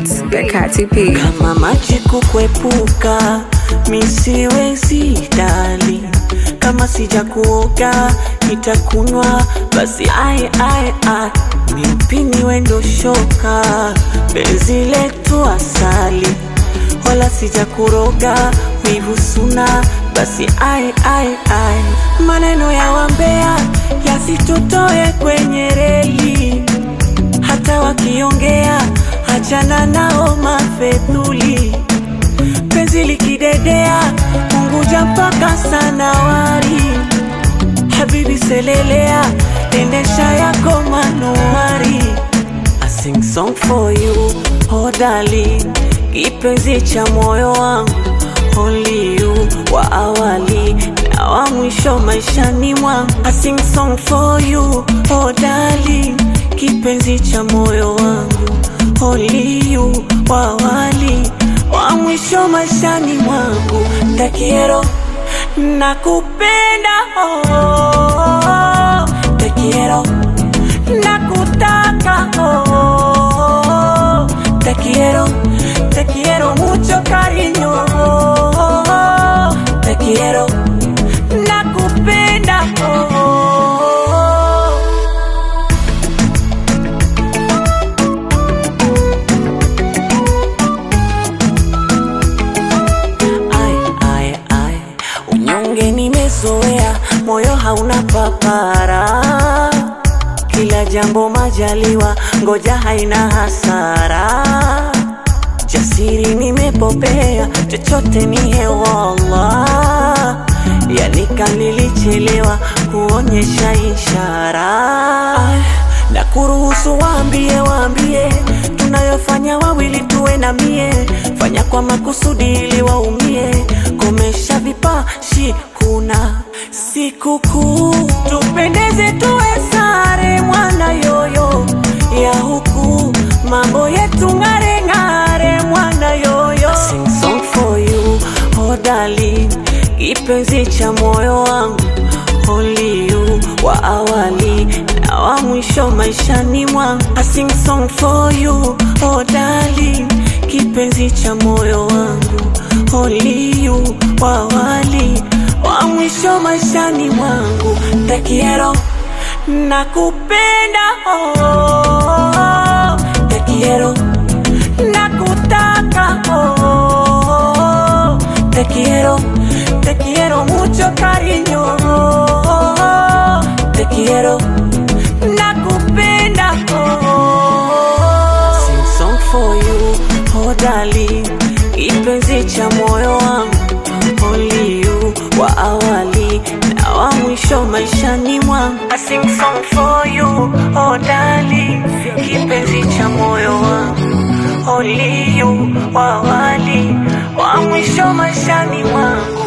Beats by Katy P. kama maji kukwepuka misiwezi dali kama sija kuoga nitakunywa basi ai ai ai mimpini wendo shoka benzi letu asali wala sija kuroga wivu suna basi ai ai ai maneno ya wambea yasitutoe kwenye reli hata wakiongea achana nao mafedhuli penzi likidedea punguja mpaka sanawari habibi selelea endesha yako manuari I sing song for you oh darling kipenzi cha moyo wangu only you wa awali na wa mwisho maishani mwangu I sing song for you oh darling kipenzi cha moyo wangu only you wa awali wa mwisho maishani mwangu takiero nakupenda oh, te quiero nakutaka oh, te quiero te quiero mucho cariño oh, te quiero nakupenda oh. Ai, ai, ai. Unyonge nimezoea, moyo hauna papara. Kila jambo majaliwa, ngoja haina hasara. Jasiri nimepopea, chochote ni hewala. Yani kanilichelewa kuonyesha ishara. Ai, na kuruhusu waambie, waambie tunayofanya wawili tuwe na mie, fanya kwa makusudi ili waumie, komesha vipashi, kuna sikukuu, tupendeze tuwe sare, mwana yoyo ya huku, mambo yetu ng'are ng'are, mwana yoyo I sing song for you, oh darling, kipenzi cha moyo wangu only you wa awali na wa mwisho maishani mwangu I sing song for you oh darling kipenzi cha moyo wangu only you wa awali wa mwisho maishani mwangu te quiero nakupenda oh, te quiero nakutaka oh, te quiero te quiero mucho cariño te quiero nakupenda oh. sing song for you oh darling kipenzi cha moyo wangu only you wa awali na wa mwisho maishani mwangu I sing song for you oh darling kipenzi cha moyo wangu only you wa awali wa mwisho maishani mwangu